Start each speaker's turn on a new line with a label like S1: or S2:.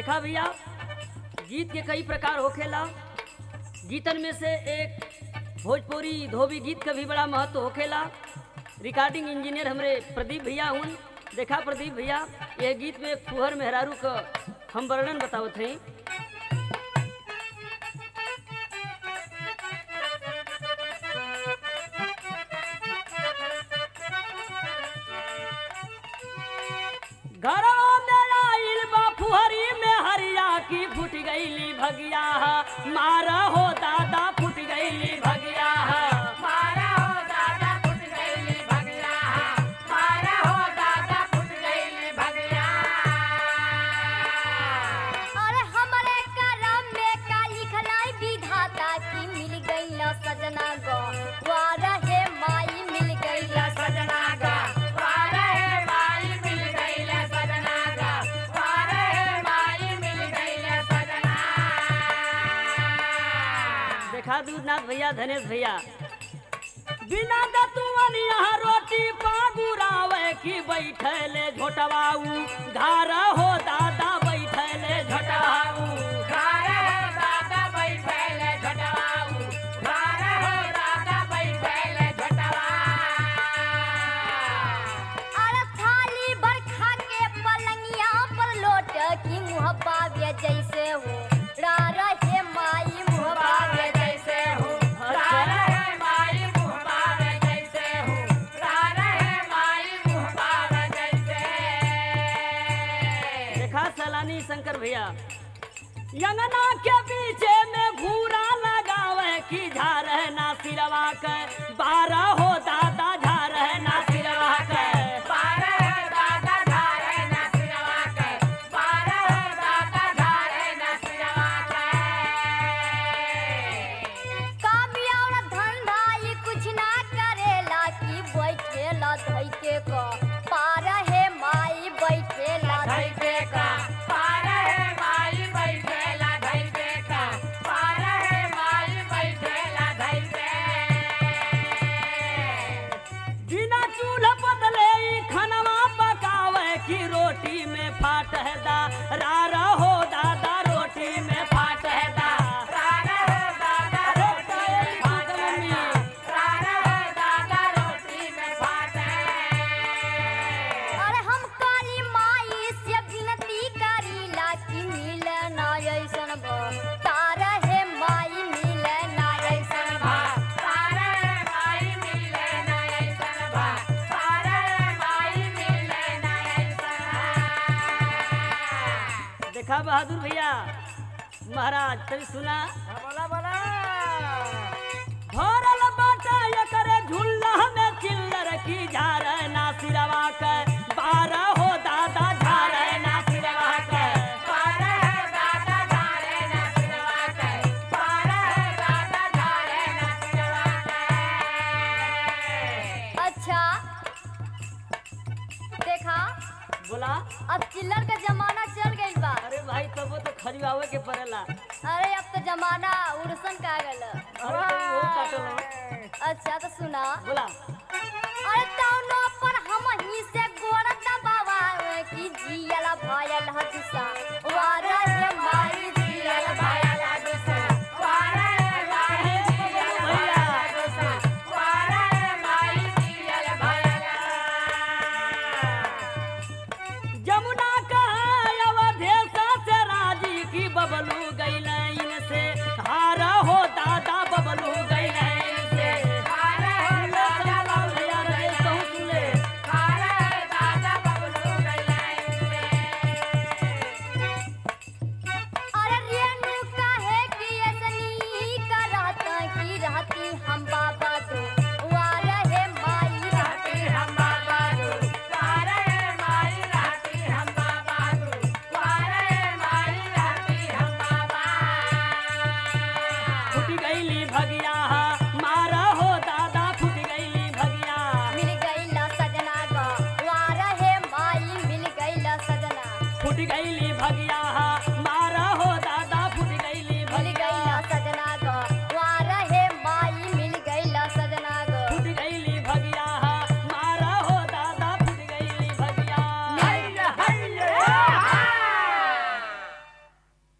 S1: देखा भैया गीत के कई प्रकार होखेला गीतन में से एक भोजपुरी धोबी गीत का भी बड़ा महत्व होखेला रिकॉर्डिंग इंजीनियर हमरे प्रदीप भैया हुन देखा प्रदीप भैया यह गीत में एक फुहर मेहरारू का हम वर्णन बतावत हैं घरवा में आइल बा फुहरी में हरिया की फुट गईली भगिया मार हो दादा फुट गईली भगिया
S2: मारा हो दादा फुट गईली भगिया मारा हो दादा फुट गईली भगिया
S3: अरे हमरे करम में का लिखलाई विधाता की मिल गईल सजना गो वार हे माई मिल गईल
S2: सजना गा वारे हे माई मिल गईले सजना गा वारे हे माई मिल गईले सजना
S1: देखा दूधनाथ भैया धनेश भैया बिना दतुअन यहाँ रोटी पागुरावे की बैठले झोटवाऊ धार हो दादा बैठले झोटवाऊ
S2: गारे हो दादा बैठेले झटवाऊ गारे हो दादा बैठेले झटवा
S3: अरे थाली भर खा के पलंगिया पर लोट की मुँह पावे जैसे हो रार हे माई मुँह पावे
S2: जैसे हो रारे है माई मुँह पावे जैसे हो रारे है माई मुँह पावे जैसे
S1: देखा सलानी शंकर भैया यंगना के पीछे में घूरा लगावे की झार है ना सिरवा के बारह हो दादा झार है ना सिरवा के
S2: बारे है दादा धारे न सिरवा के बारे है दादा धारे न सिरवा के
S3: कामिया और धंधा ये कुछ ना करेला की बैठेला धई के को पार हे माई बैठेला धई
S2: धैके का पारे है माई बैठेला धैके का पारे है माई बैठेला धैके
S1: बिना चूल्हा बदले ई खनवा पकावे की रोटी में फाट है दा रारा हो दादा रोटी में फाट है दा
S2: रारा है दादा रोटी में फाटे रारा है दादा रोटी में फाटे
S3: अरे हम काली माई से विनती करीला कि मिले ना ऐसन भो तार हे माई मिले ना ऐसन भो
S2: तारे माई मिले ना ऐसन बा तारे माई मिले ना ऐसन
S1: देखा बहादुर भैया महाराज तभी सुना
S2: बोला बोला
S1: भरल बाटा एकरे झुल्ला में चिल्लर की झार ना सिरवा के बारह हो दादा झार ना सिरवा के
S2: पारे है दादा धारे ना सिरवा के पारे है दादा धारे ना सिरवा के
S3: अच्छा देखा
S1: बोला
S3: अब चिल्लर का जमाना चल गइल बा
S1: अरे भाई तबो तो खरीवावे के पड़ेला
S3: अरे अब तो जमाना उड़सन का गल
S1: अरे तो वो काटल हो।
S3: अच्छा तो सुना
S1: बोला
S3: अरे तौनो पर हम ही से गोड़ दबावा की जियल भयल हदसा वार हे माई जियल भयल
S2: दुसा पारे है माई जियल भैया दुसा पारे है माई जियल भैया
S1: जमुना का अवधेश से राजी की बबलू गई इनसे हार हो दादा बबलू गई इनसे
S2: पारे है दादा
S1: भैया रहे कहूँ सुन ले
S2: पारे है दादा बबलू गइले
S3: अरे रेणु काहे कि ऐसनी करत की रहती हम बाबा तो वार हे माई रहती
S2: राती हम बाबा दू पारे है माई राती हम बाबा दू पारे है माई राती हम बाबा
S1: फुट गईली भगिया मार हो दादा फुट गईली भगिया
S3: मिल गईला सजना गो वार हे माई मिल गईला सजना
S1: फुट गईली भगिया मार